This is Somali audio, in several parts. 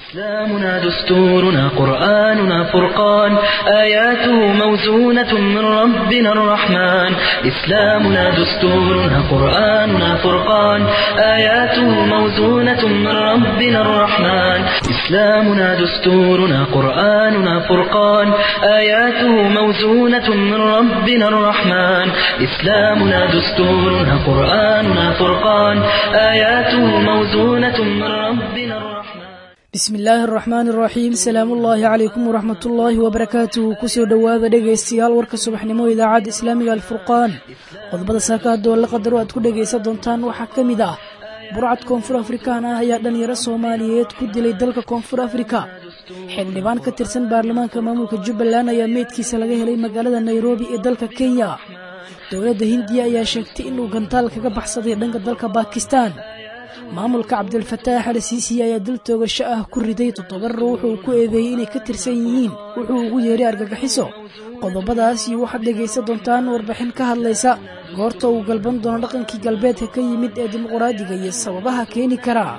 إسلامنا دستورنا قرآننا فرقان آياته موزونة من ربنا الرحمن إسلامنا دستورنا قرآننا فرقان آياته موزونة من ربنا الرحمن إسلامنا دستورنا قرآننا فرقان آياته موزونة من ربنا الرحمن إسلامنا دستورنا قرآننا فرقان آياته موزونة من ربنا الرحمن bismi illaahi araxmaan iraxiim salaamuullaahi calaykum waraxmatullaahi wabarakaatuhu kusoo dhowaada dhegaystayaal warka subaxnimo idaacadda islaamiga alfurqaan qodobada saakaadoo la qadaro aad ku dhegaysan doontaan waxaa ka mid ah burcad koonfur afrikaan ah ayaa dhallinyaro soomaaliyeed ku dilay dalka koonfur afrika xildhibaan ka tirsan baarlamaanka maamulka jubbaland ayaa meydkiisa laga helay magaalada nairobi ee dalka kenya dowladda hindiya ayaa sheegtay inuu gantaal kaga baxsaday dhanka dalka baakistaan maamulka cabdilfataax al siisi ayaa dil toogasho ah ku riday toddoba ruux uu ku eedeeyey inay ka tirsan yihiin wuxuu ugu yeeray argagaxiso qodobadaas iyo waxaad dhegaysan doontaan warbixin ka hadlaysa goorta uu galban doono dhaqankii galbeedka ka yimid ee dimuqraadiga iyo sababaha keeni kara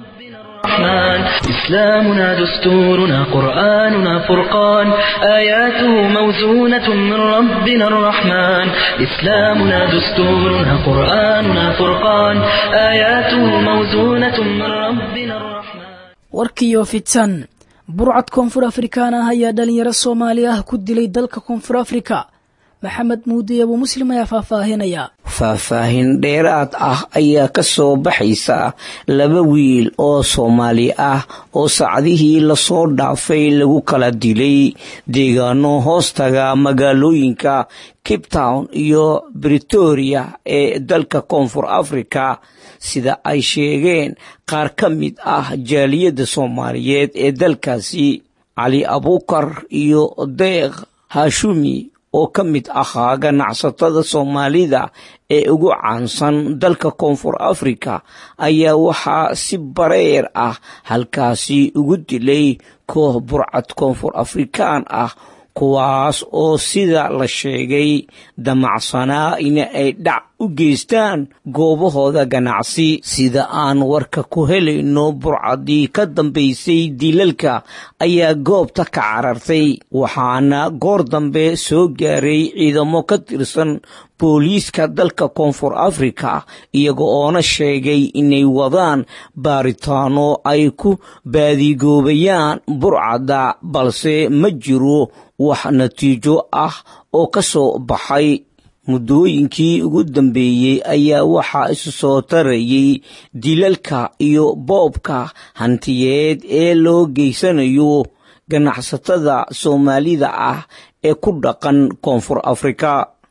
الرحمن إسلامنا دستورنا قرآننا فرقان آياته موزونة من ربنا الرحمن إسلامنا دستورنا قرآننا فرقان آياته موزونة من ربنا الرحمن warkiyo fidsan burcad koonfur afrikaan ah ayaa dhalinyaro soomaali ah ku dilay dalka koonfur afrika maxamed muudiy abuu muslim ayaa faahfaahinaya faahfaahin dheeraad ah ayaa ka soo baxaysa laba wiil oo soomaali ah oo saacdihii lasoo dhaafay lagu kala dilay deegaano hoostaga magaalooyinka cape town iyo britoria ee dalka koonfur africa sida ay sheegeen qaar ka mid ah jaaliyadda soomaaliyeed ee dalkaasi cali abuukar iyo deeq hashumi oo ka mid ahaa ganacsatada soomaalida ee ugu caansan dalka koonfur afrika ayaa waxaa si bareer ah halkaasi ugu dilay koox burcad koonfur afrikaan ah kuwaas oo sida la sheegay damacsanaa in ay dhac u geystaan goobahooda ganacsi sida aan warka ku helayno burcadii ka dambaysay dilalka ayaa goobta ka carartay waxaana goor dambe soo gaaray ciidamo ka tirsan booliiska dalka koonfur afrika iyaga oona sheegay inay wadaan baaritaano ay ku baadigoobayaan burcadda balse ma jiro wax natiijo ah oo ka soo baxay muddooyinkii ugu dambeeyey ayaa waxaa isu soo tarayay dilalka iyo boobka hantiyeed ee loo geysanayo ganacsatada soomaalida ah ee ku dhaqan koonfur afrika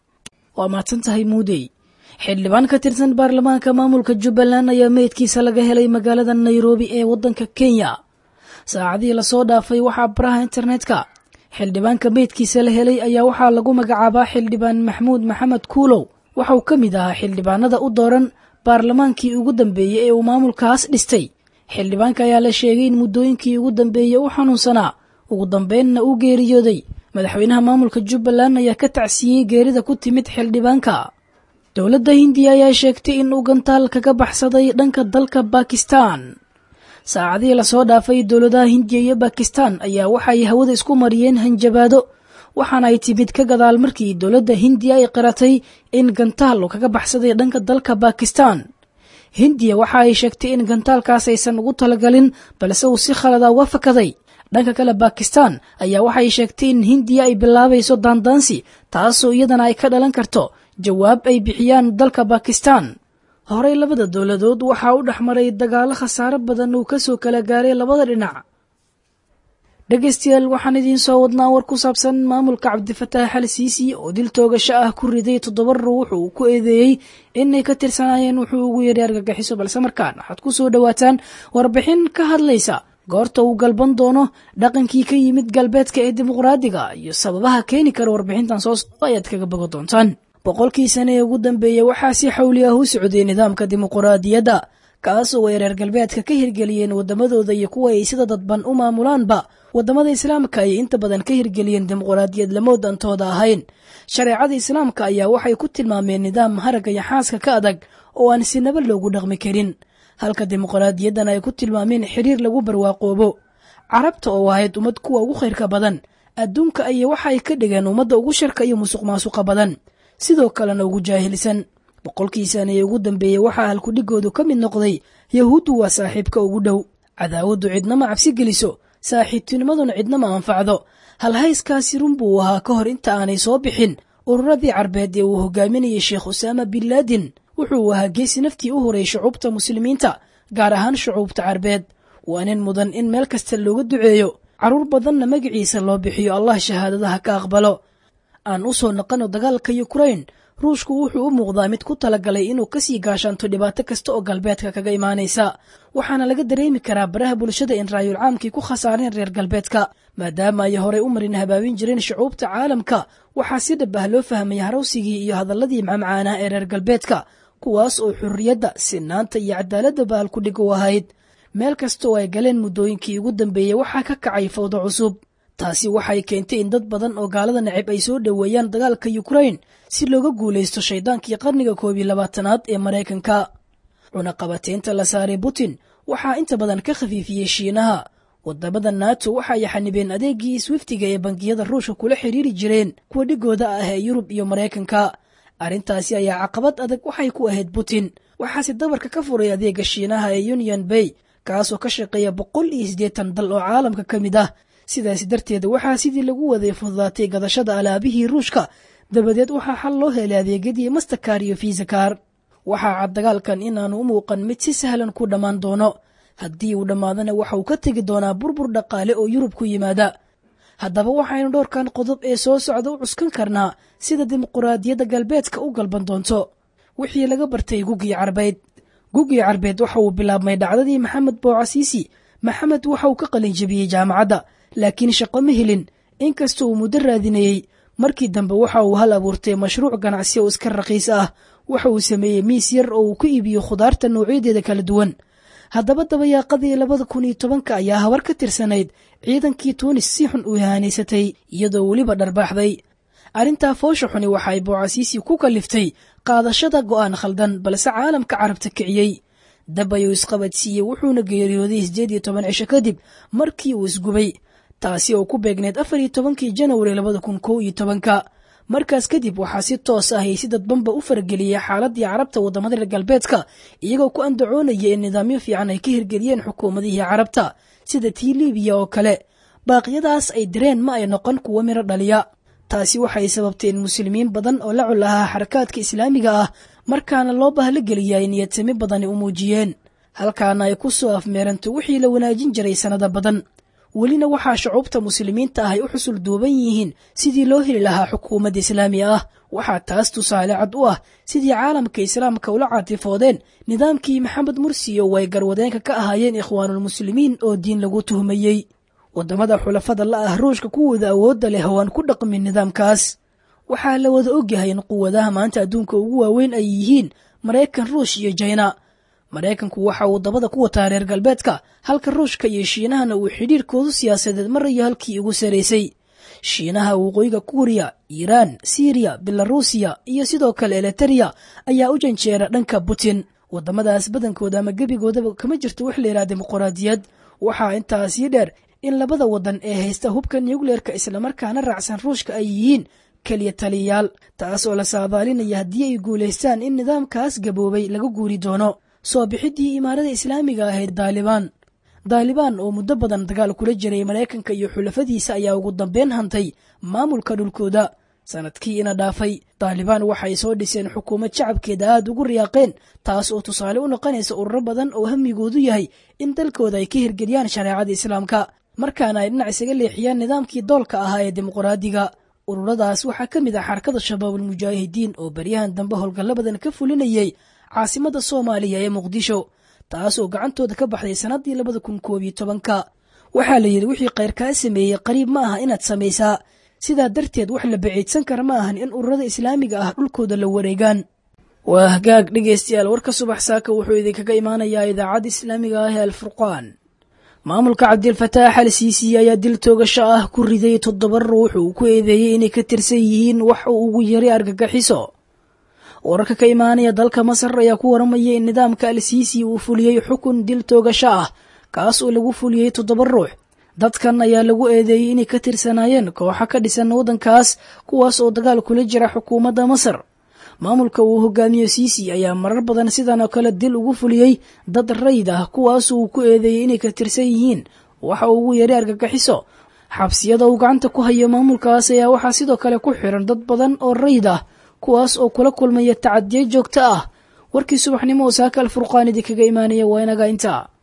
waa mahadsan tahay muudey xildhibaan ka tirsan baarlamaanka maamulka jubbaland ayaa meydkiisa laga helay magaalada nairobi ee waddanka kenya saacadihii lasoo dhaafay waxaa baraha internetka xildhibaanka meydkiisa la helay ayaa waxaa lagu magacaabaa xildhibaan maxmuud maxamed kuulow waxauu ka mid ahaa xildhibaanada u dooran baarlamaankii ugu dambeeyey ee uu maamulkaas dhistay xildhibaanka ayaa la sheegay in muddooyinkii ugu dambeeyey u xanuunsanaa ugu dambeynna uu geeriyooday madaxweynaha maamulka jubbaland ayaa ka tacsiyey geerida ku timid xildhibaanka dowladda hindiya ayaa sheegtay in uu gantaal kaga baxsaday dhanka dalka bakistan saacadihii lasoo dhaafay dowladaha hindiya iyo bakistan ayaa waxay hawada isku mariyeen hanjabaado waxaana ay timid ka gadaal markii dowladda hindiya ay qiratay in gantaal uu kaga baxsaday dhanka dalka bakistan hindiya waxa ay sheegtay in gantaalkaas aysan ugu talagalin balse uu si khalada uga fakaday dhanka kale bakistan ayaa waxay sheegtay in hindiya ay bilaabayso daandaansi taasoo iyadana ay ka dhalan karto jawaab ay bixiyaan dalka bakistan horey labada dowladood waxaa u dhex maray dagaalo khasaaro badan uu kasoo kala gaaray labada dhinac dhegaystayaal waxaan idiin soo wadnaa war ku saabsan maamulka cabdifataax al siisi oo dil toogasho ah ku riday toddoba ruux uu ku eedeeyey inay ka tirsanaayeen wuxuu ugu yeeray argagixiso balse markaan waxaad ku soo dhowaataan warbixin ka hadlaysa goorta uu galban doono dhaqankii ka yimid galbeedka ee dimuqraadiga iyo sababaha keeni kara warbixintan soo socda ayaad kaga bogo doontaan boqolkii sane ee ugu dambeeyey waxaa si xawli ah u socday nidaamka dimuqraadiyadda kaas oo ay reer galbeedka ka hirgeliyeen waddamadooda iyo kuwa ay sida dadban u maamulaanba waddamada islaamka ayay inta badan ka hirgeliyeen dimuqraadiyad lama dantooda ahayn shareecada islaamka ayaa waxay ku tilmaameen nidaam haragga iyo xaaska ka adag oo aan sinaba loogu dhaqmi karin halka dimuqraadiyaddan ay ku tilmaameen xiriir lagu barwaaqoobo carabta oo ahayd ummad kuwa ugu khayrka badan adduunka ayay waxa ay ka dhigeen ummadda ugu sharka iyo musuq maasuqa badan sidoo kalena ugu jaahilsan boqolkii sane ee ugu dambeeyey waxaa halkudhigoodu ka mid noqday yahuuddu waa saaxiibka ugu dhow cadaawaddu cidnama cabsi geliso saaxiibtinimaduna cidnama anfacdo halhayskaasi run buu ahaa ka hor inta aanay soo bixin ururadii carbeed ee uu hogaaminayay sheekh usaama bin laadin wuxuu ahaa geesi naftii u horay shucuubta muslimiinta gaar ahaan shucuubta carbeed waa nin mudan in meel kasta looga duceeyo carruur badanna magaciisa loo bixiyo allah shahaadadaha ka aqbalo aan u soo naqano dagaalka yukrain ruushku wuxuu u muuqdaa mid ku talagalay inuu kasii gaashaanto dhibaato kasta oo galbeedka kaga imaanaysa waxaana laga dareemi karaa baraha bulshada in raayul caamkii ku khasaareen reer galbeedka maadaama ay horey u marin habaabin jireen shucuubta caalamka waxaa si dhab ah loo fahmay harawsigii iyo hadalladii macmacaanah ee reer galbeedka kuwaas oo xurriyadda sinaanta iyo cadaaladda bahal ku dhig u ahayd meel kasta oo ay galeen muddooyinkii ugu dambeeyey waxaa ka kacay fawdo cusub taasi waxay keentay in dad badan oo gaalada necib ay soo dhoweeyaan dagaalka yukrain si looga guulaysto shaydaankii qarniga koob iyo labaatanaad ee maraykanka cunaqabateynta la saaray putin waxaa inta badan ka khafiifiyey shiinaha wadamada nato waxa ay xanibeen adeegii swiftiga ee bangiyada ruushka kula xiriiri jireen kuwa dhigooda ah ee yurub iyo maraykanka arrintaasi ayaa caqabad adag waxay ku ahayd putin waxaase dabarka ka furay adeega shiinaha ee union bay kaasoo ka shaqeeya boqol iyo siddeetan dal oo caalamka ka mid ah sidaasi darteed waxaa sidii lagu waday fududaatay gadashada alaabihii ruushka dabadeed waxaa xal loo helay adeegyadii mastakar iyo fiisakar waxaa cad dagaalkan inaanu u muuqan mid si sahlan ku dhammaan doono haddii uu dhammaadana waxa uu ka tegi doonaa burbur dhaqaale oo yurub ku yimaada haddaba waxaynu dhowrkan qodob ee soo socda u cuskan karnaa sida dimuquraadiyadda galbeedka u galban doonto wixii laga bartay gugii carbeed gugii carbeed waxa uu bilaabmay dhacdadii maxamed boocasiisi maxamed waxa uu ka qalinjabiyey jaamacadda laakiin shaqo ma helin inkasta uu muddo raadinayey markii dambe waxa uu hal abuurtay mashruuc ganacsi oo iska raqiis ah waxa uu sameeyey miis yar oo uu ku iibiyo khudaarta noocyadeeda kala duwan haddaba dabayaaqadii labada kun iyo tobanka ayaa habar ka tirsanayd ciidankii tuunis si xun u ihanaysatay iyadoo weliba dharbaaxday arrintaa foosha xuni waxa ay boocasiisi ku kaliftay qaadashada go'aan khaldan balse caalamka carabta kiciyey dab ayuu isqabadsiiyey wuxuuna geeriyooday siddeed iyo toban cisho kadib markii uu isgubay taasi oo ku beegneyd afar iyo tobankii janwari labada kun kow iyo tobanka markaas kadib waxaa si toos ah ay si dadbanba u farageliyey xaaladii carabta waddamada reer galbeedka iyagoo ku andacoonaya in nidaamyo fiican ay ka hirgeliyeen xukuumadihii carabta sida tii libiya oo kale baaqyadaas ay direen ma ay noqon kuwo miro dhaliya taasi waxay sababtay in muslimiin badan oo la col ahaa xarakaadka islaamiga ah markaana loo bahlo geliya ay niyadsami badani u muujiyeen halkaana ay ku soo afmeeranto wixii la wanaajin jiray sannado badan welina waxaa shucuubta muslimiinta ah ay u xusul duuban yihiin sidii loo heli lahaa xukuumadda islaami ah waxaa taas tusaale cad u ah sidii caalamka islaamka ula caatifoodeen nidaamkii maxamed mursi oo ay garwadeenka ka ahaayeen ikhwaanulmuslimiin oo diin lagu tuhmayey waddamada xulafada la ah ruushka kuwooda awoodda leh oo aan ku dhaqmin nidaamkaas waxaa la wada ogyahay in quwadaha maanta adduunka ugu waaweyn ay yihiin maraykan ruush iyo jina maraykanku waxa uu dabada ku wataa reer galbeedka halka ruushka iyo shiinahana uu xidhiirkoodu siyaasadeed marayo halkii ugu saraysay shiinaha waqooyiga kuuriya iiraan siriya belarusiya iyo sidoo kale eliteria ayaa u janjeera dhanka putin waddamadaas badankooda ama gebigoodaba kama jirto wax layidhaha dimuquraadiyad waxaa intaasii dheer in labada waddan ee haysta hubka nucleerka islamarkaana raacsan ruushka ay yihiin keliya taliyayaal taas oo la saadaalinaya haddii ay guulaystaan in nidaamkaas gaboobay laga guuri doono soo bixiddii imaarada islaamiga ahayd daalibaan daalibaan oo muddo badan dagaal kula jiray maraykanka iyo xulafadiisa ayaa ugu dambeyn hantay maamulka dhulkooda sanadkii ina dhaafay daalibaan waxay soo dhiseen xukuumad shacabkeeda aad ugu riyaaqeen taas oo tusaale u noqonaysa ururo badan oo hamigoodu yahay in dalkooda ay ka hirgeliyaan shareecada islaamka markaana ay dhinac isaga leexiyaan nidaamkii doolka ahaa ee dimuqraadiga ururadaas waxaa ka mid ah xarakada shabaabulmujaahidiin oo baryahan dambe howlgallo badan ka fulinayay caasimada soomaaliya ee muqdisho taas oo gacantooda ka baxday sannaddii labada kun koob iyo tobanka waxaa la yidhi wixii kheyr kaa sameeyey qariib ma aha inaad samaysaa sidaa darteed wax la baciidsan kara ma ahan in ururada islaamiga ah dhulkooda la wareegaan waa hagaag dhegaystayaal warka subax saaka wuxuu idinkaga imaanayaa idaacadda islaamiga ah ee alfurqaan maamulka cabdilfataax al siisi ayaa dil toogasho ah ku riday toddoba ruux uu ku eedeeyey inay ka tirsan yihiin wax uu ugu yaray argagaxiso wararka ka imaanaya dalka masar ayaa ku waramaya in nidaamka al siisi uu fuliyey xukun dil toogasho ah kaas oo lagu fuliyey toddoba ruux dadkan ayaa lagu eedeeyey inay ka tirsanaayeen kooxa ka dhisan waddankaas kuwaas oo dagaal kula jira xukuumadda masar maamulka uu hogaamiyo siisi ayaa marar badan sidan oo kale dil ugu fuliyey dad rayd ah kuwaas uu ku eedeeyey inay ka tirsan yihiin waxa uu ugu yeeray argagixiso xabsiyada uu gacanta ku hayo maamulkaas ayaa waxaa sidoo kale ku xiran dad badan oo rayd ah kuwaas oo kula kulmaya tacadiyo joogto ah warkii subaxnimo oo saaka alfurqaan idinkaga imaanaya waa inaga intaa